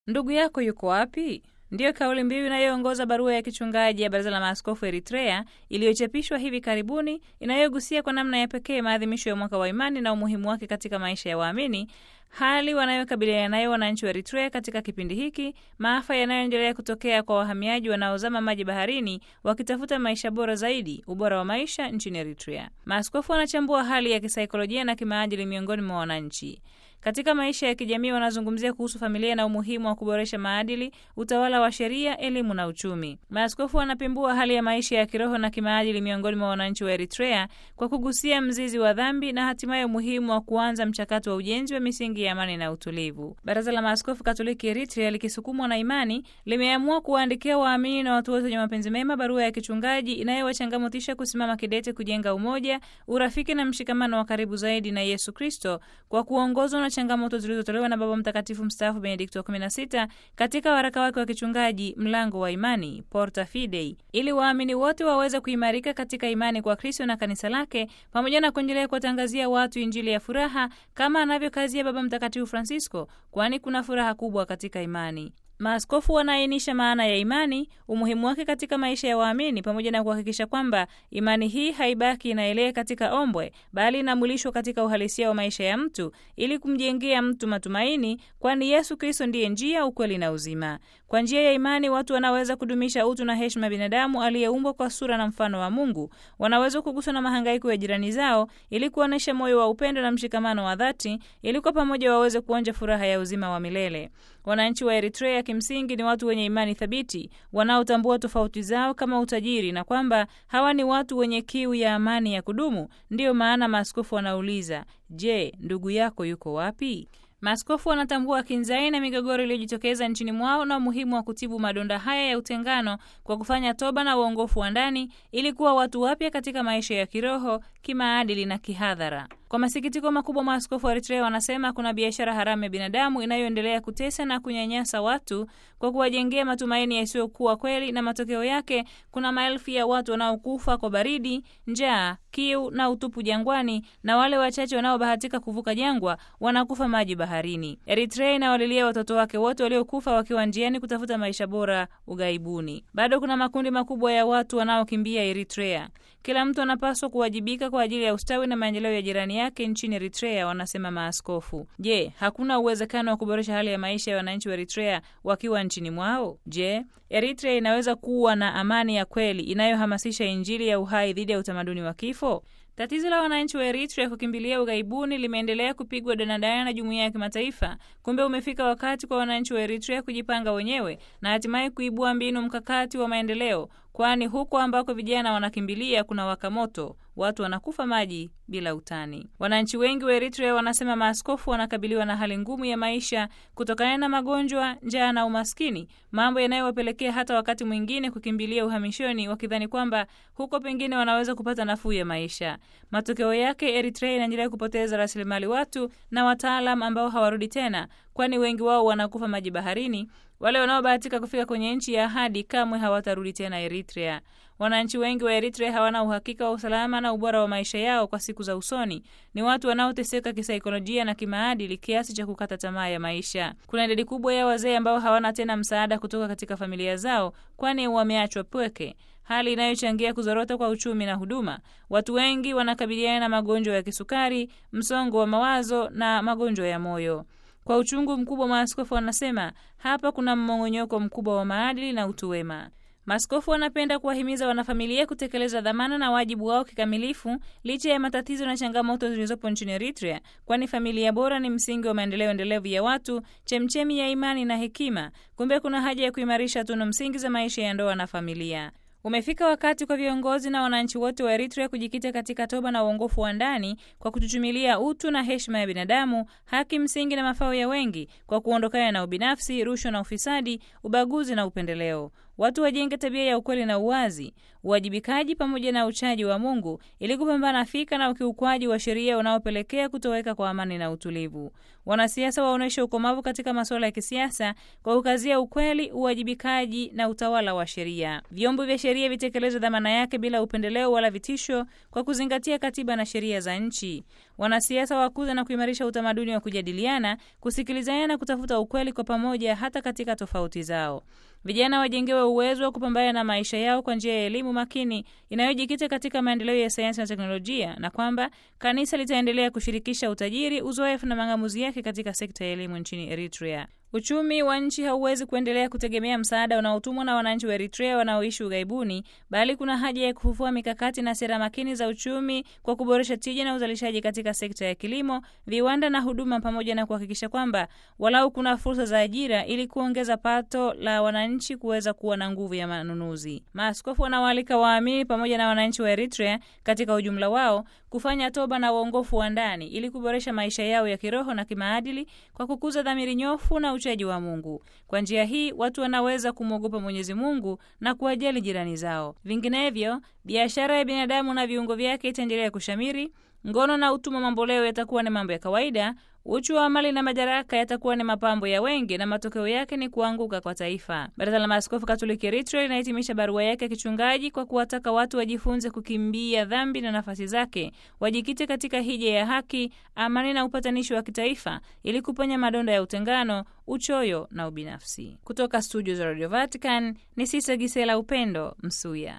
Ndugu yako yuko wapi? Ndiyo kauli mbiu inayoongoza barua ya kichungaji ya Baraza la Maaskofu Eritrea iliyochapishwa hivi karibuni, inayogusia kwa namna ya pekee maadhimisho ya mwaka wa imani na umuhimu wake katika maisha ya waamini, hali wanayokabiliana nayo wananchi wa Eritrea katika kipindi hiki, maafa yanayoendelea kutokea kwa wahamiaji wanaozama maji baharini wakitafuta maisha bora zaidi, ubora wa maisha nchini Eritrea. Maaskofu wanachambua hali ya kisaikolojia na kimaadili miongoni mwa wananchi katika maisha ya kijamii. Wanazungumzia kuhusu familia na umuhimu wa kuboresha maadili, utawala wa sheria, elimu na uchumi. Maaskofu wanapimbua hali ya maisha ya kiroho na kimaadili miongoni mwa wananchi wa Eritrea kwa kugusia mzizi wa dhambi na hatimaye umuhimu wa kuanza mchakato wa ujenzi wa misingi ya amani na utulivu. Baraza la Maaskofu Katoliki Eritrea likisukumwa na imani limeamua kuwaandikia waamini na watu wote wenye mapenzi mema barua ya kichungaji inayowachangamotisha kusimama kidete kujenga umoja, urafiki na mshikamano wa karibu zaidi na Yesu Kristo kwa kuongozwa na changamoto zilizotolewa na Baba Mtakatifu mstaafu Benedikto wa 16 katika waraka wake wa kichungaji Mlango wa Imani, Porta Fidei, ili waamini wote waweze kuimarika katika imani kwa Kristo na kanisa lake, pamoja na kuendelea kuwatangazia watu Injili ya furaha kama anavyokazia Baba Mtakatifu Francisco, kwani kuna furaha kubwa katika imani. Maaskofu wanaainisha maana ya imani, umuhimu wake katika maisha ya waamini, pamoja na kuhakikisha kwamba imani hii haibaki inaelea katika ombwe, bali inamwilishwa katika uhalisia wa maisha ya mtu ili kumjengea mtu matumaini, kwani Yesu Kristo ndiye njia, ukweli na uzima. Kwa njia ya imani watu wanaweza kudumisha utu na heshima ya binadamu aliyeumbwa kwa sura na mfano wa Mungu. Wanaweza kuguswa na mahangaiko ya jirani zao ili kuonyesha moyo wa upendo na mshikamano wa dhati, ili kwa pamoja waweze kuonja furaha ya uzima wa milele. Wananchi wa Eritrea kimsingi ni watu wenye imani thabiti wanaotambua tofauti zao kama utajiri na kwamba hawa ni watu wenye kiu ya amani ya kudumu. Ndiyo maana maaskofu wanauliza, je, ndugu yako yuko wapi? Maaskofu wanatambua kinzai na migogoro iliyojitokeza nchini mwao na umuhimu wa kutibu madonda haya ya utengano kwa kufanya toba na uongofu wa ndani ili kuwa watu wapya katika maisha ya kiroho, kimaadili na kihadhara. Kwa masikitiko makubwa, maaskofu wa Eritrea wanasema kuna biashara haramu ya binadamu inayoendelea kutesa na kunyanyasa watu kwa kuwajengea matumaini yasiyokuwa kweli, na matokeo yake kuna maelfu ya watu wanaokufa kwa baridi, njaa, kiu na utupu jangwani, na wale wachache wanaobahatika kuvuka jangwa wanakufa maji baharini. Eritrea inawalilia watoto wake wote waliokufa wakiwa njiani kutafuta maisha bora ughaibuni. Bado kuna makundi makubwa ya watu wanaokimbia Eritrea. Kila mtu anapaswa kuwajibika kwa ajili ya ustawi na maendeleo ya jirani yake nchini Eritrea, wanasema maaskofu. Je, hakuna uwezekano wa kuboresha hali ya maisha ya wananchi wa Eritrea wakiwa nchini mwao? Je, Eritrea inaweza kuwa na amani ya kweli inayohamasisha Injili ya uhai dhidi ya utamaduni wa kifo? Tatizo la wananchi wa Eritrea kukimbilia ughaibuni limeendelea kupigwa danadana na jumuiya ya kimataifa. Kumbe umefika wakati kwa wananchi wa Eritrea kujipanga wenyewe na hatimaye kuibua mbinu mkakati wa maendeleo, kwani huko ambako vijana wanakimbilia kuna waka moto, watu wanakufa maji bila utani. Wananchi wengi wa Eritrea wanasema maaskofu wanakabiliwa na hali ngumu ya maisha kutokana na magonjwa, njaa na umaskini, mambo yanayowapelekea hata wakati mwingine kukimbilia uhamishoni, wakidhani kwamba huko pengine wanaweza kupata nafuu ya maisha. Matokeo yake, Eritrea inaendelea kupoteza rasilimali watu na wataalam ambao hawarudi tena, kwani wengi wao wanakufa maji baharini. Wale wanaobahatika kufika kwenye nchi ya ahadi kamwe hawatarudi tena Eritrea. Wananchi wengi wa Eritrea hawana uhakika wa usalama na ubora wa maisha yao kwa siku za usoni. Ni watu wanaoteseka kisaikolojia na kimaadili kiasi cha kukata tamaa ya maisha. Kuna idadi kubwa ya wazee ambao hawana tena msaada kutoka katika familia zao, kwani wameachwa pweke, hali inayochangia kuzorota kwa uchumi na huduma. Watu wengi wanakabiliana na magonjwa ya kisukari, msongo wa mawazo na magonjwa ya moyo. Kwa uchungu mkubwa, maaskofu wanasema hapa kuna mmong'onyoko mkubwa wa maadili na utu wema. Maaskofu wanapenda kuwahimiza wanafamilia kutekeleza dhamana na wajibu wao kikamilifu licha ya matatizo na changamoto zilizopo nchini Eritrea, kwani familia bora ni msingi wa maendeleo endelevu ya watu, chemchemi ya imani na hekima. Kumbe kuna haja ya kuimarisha tunu msingi za maisha ya ndoa na familia. Umefika wakati kwa viongozi na wananchi wote wa Eritrea kujikita katika toba na uongofu wa ndani kwa kuchuchumilia utu na heshima ya binadamu, haki msingi na mafao ya wengi, kwa kuondokana na ubinafsi, rushwa na ufisadi, ubaguzi na upendeleo. watu wajenge tabia ya ukweli na uwazi, uwajibikaji pamoja na uchaji wa Mungu ili kupambana fika na ukiukwaji wa sheria unaopelekea kutoweka kwa amani na utulivu. Wanasiasa waonyeshe ukomavu katika masuala ya kisiasa kwa kukazia ukweli, uwajibikaji na utawala wa sheria. Vyombo vya sheria vitekeleze dhamana yake bila upendeleo wala vitisho, kwa kuzingatia katiba na sheria za nchi. Wanasiasa wakuza na kuimarisha utamaduni wa kujadiliana, kusikilizana na kutafuta ukweli kwa pamoja, hata katika tofauti zao. Vijana wajengewe uwezo wa kupambana na maisha yao kwa njia ya elimu makini inayojikita katika maendeleo ya sayansi na teknolojia, na kwamba kanisa litaendelea kushirikisha utajiri, uzoefu na mang'amuzi yake katika sekta ya elimu nchini Eritrea. Uchumi wa nchi hauwezi kuendelea kutegemea msaada unaotumwa na wananchi wa Eritrea wanaoishi ughaibuni, bali kuna haja ya kufufua mikakati na sera makini za uchumi kwa kuboresha tija na uzalishaji katika sekta ya kilimo, viwanda na huduma, pamoja na kuhakikisha kwamba walau kuna fursa za ajira ili kuongeza pato la wananchi kuweza kuwa na nguvu ya manunuzi. Maaskofu wanawaalika waamini pamoja na wananchi wa Eritrea katika ujumla wao kufanya toba na uongofu wa ndani ili kuboresha maisha yao ya kiroho na kimaadili kwa kukuza dhamiri nyofu na uchaji wa Mungu. Kwa njia hii watu wanaweza kumwogopa Mwenyezi Mungu na kuwajali jirani zao. Vinginevyo, biashara ya binadamu na viungo vyake itaendelea kushamiri, ngono na utumwa mamboleo yatakuwa ni mambo ya kawaida, uchu wa mali na madaraka yatakuwa ni mapambo ya wengi, na matokeo yake ni kuanguka kwa taifa. Baraza la Maaskofu Katoliki Eritrea linahitimisha barua yake ya kichungaji kwa kuwataka watu wajifunze kukimbia dhambi na nafasi zake, wajikite katika hija ya haki, amani na upatanishi wa kitaifa ili kuponya madonda ya utengano, uchoyo na ubinafsi. Kutoka studio za Radio Vatican ni Sisa Gisela Upendo Msuya.